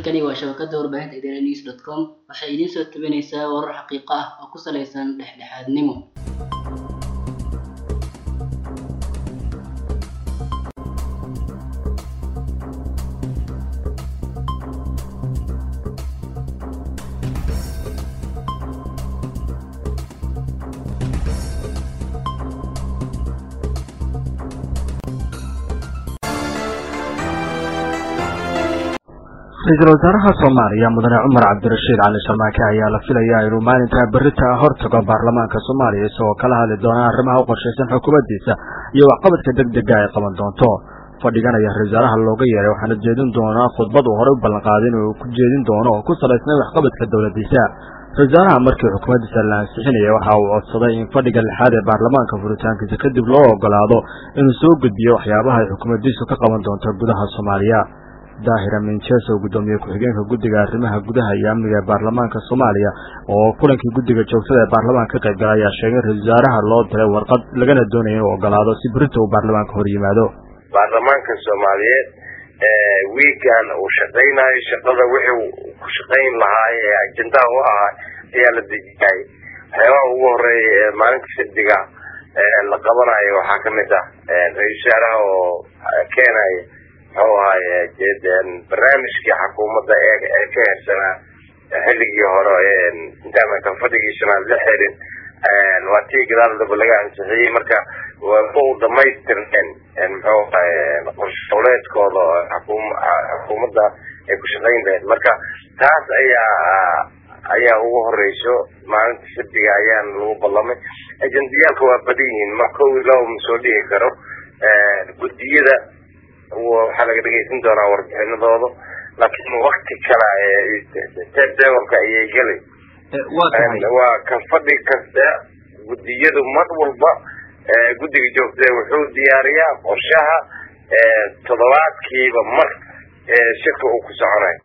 halkani waa shabakada warbaahinta idaaha news dot com waxay idiin soo tabinaysaa warar xaqiiqo ah oo ku saleysan dhexdhexaadnimo ra-iisul wasaaraha soomaaliya mudane cumar cabdirashiid cali sharmaake ayaa la filayaa inuu maalinta berita hortago baarlamaanka soomaaliya isagoo kala hadli doona arrimaha u qorshaysan xukuumaddiisa iyo waxqabadka deg dega ay qaban doonto fadhigan ayaa ra-isul wasaaraha looga yeeray waxaana jeedin doonaa khudbad uu horey u ballanqaaday inuu ku jeedin doono oo ku salaysnay waxqabadka dowladdiisa ra-isul wasaaraha markii xukuumaddiisa la ansixinaya waxa uu codsaday in fadhiga lixaad ee baarlamaanka furitaankiisa kadib loo ogolaado inuu soo gudbiyo waxyaabaha ay xukuumaddiisu ka qaban doonto gudaha soomaaliya daahira mincheso gudoomiye ku-xigeenka guddiga arrimaha gudaha iyo amniga ee baarlamaanka soomaaliya oo kulankii guddiga joogtada ee baarlamaanka ka qayb galay ayaa sheegay ra-isul wasaaraha loo diray warqad lagana doonaya inuu ogolaado si berita uu baarlamaanka hor yimaado baarlamaanka soomaaliyeed wiigan uu shaqaynayo shaqada wixii ku shaqayn lahaa ee ajendaha u ahaa ayaa la dejiyay waxyaabaha ugu horeeya ee maalinta sabdiga la qabanayo waxaa kamid ah ra-isul wasaaraha oo keenaya muxuu ahaaye barnaamijkii xukuumadda ee ka hersanaa xilligii hore intaana kan fadhigiisana la xirin waa tii gadaal daba laga ansixiyey marka waa u dhamaystirneen muxuu ahaye qorshooleedkooda xukuumadda ay ku shaqayn lahayd marka taas ayaa ayaa ugu horeyso maalinta sabdiga ayaan lagu ballamay ajendiyaalka waa badan yihiin ma kow ilaa ma soo dhihi karo guddiyada waxaa laga dhegeysan doonaa warbixinadooda laakiin wakti kala tebdeborka ayay gelay waa ka fadhi kasta guddiyadu mar walba guddiga joogta wuxuu diyaariyaa qorshaha toddobaadkiiba mar shirka uu ku soconayo